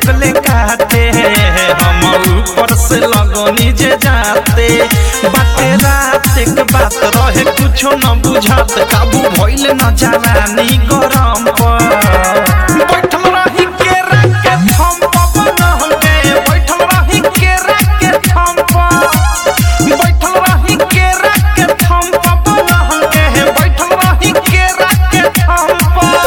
लगले काटे हम ऊपर से लगनी जे जाते बाटे रात के बात रहे कुछो न बुझात काबू भइल न जवानी गरम पर बैठल रही केरा के थम पर बनहके बैठल रही केरा के थम पर बैठल रही केरा के थम पर बनहके बैठल रही केरा के थम पर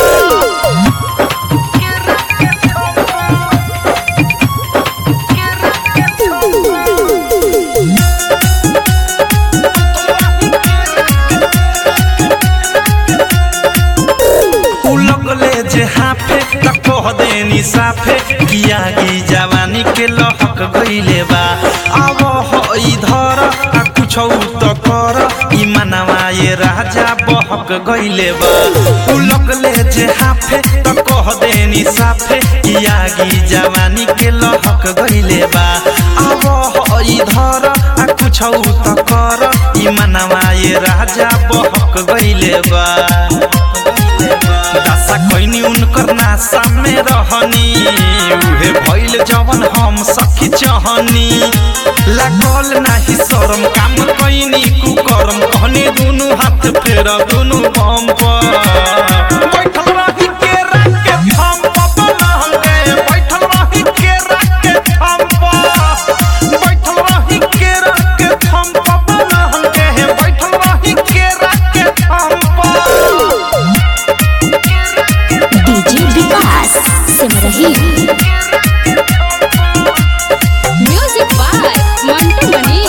उ लगले जे हाफे त कह देनी साफे किया की जवानी के लहक गइले बा अब हो इधर आ कुछौ त कर ई मनवा ये राजा बहक गइले बा उ लगले जे हाफे त कह देनी साफे किया की जवानी के लहक गइले बा अब हो इधर आ कुछौ त कर ई मनवा ये राजा बहक गइले बा दासा कैनी उनकर नासा में रहनी उहे भइल जवन हम सखी चहनी लागल नाही शरम काम कैनी कुकरम कहनी दुनु हाथ फेर दुनु बम पर बैठल रही केरा के थम पर बनहके बैठल रही केरा के थम पर बैठल रही केरा के थम पर बनहके बैठल रही केरा के थम पर DJ Vikas Simrahi music by Mantu Mani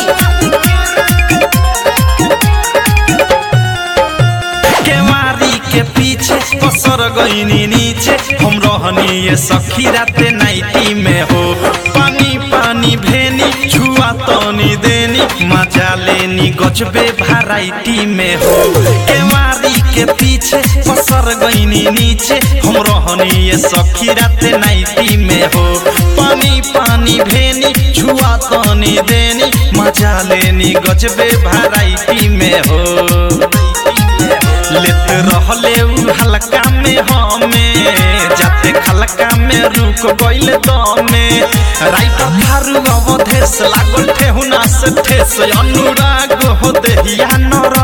केवारी के पीछे पसर गईनी नीचे हम रहनी ये सखी राते नाइटी में हो पानी पानी भेनी छुआ तनी देनी मजा लेनी गजबे भराइटी में हो केवारी के पीछे पसर गईनी नीचे हम रहनी ये सखी राते नाइटी में हो पानी पानी भेनी छुआ तनी देनी मजा लेनी गजबे भराइटी में हो लेत रहले उ हल्का में हमें जाते खलका में रुक गइल दमे राइटर थारू अवधेश लागल ठेहुना से ठेस अनुराग हो देहिया नर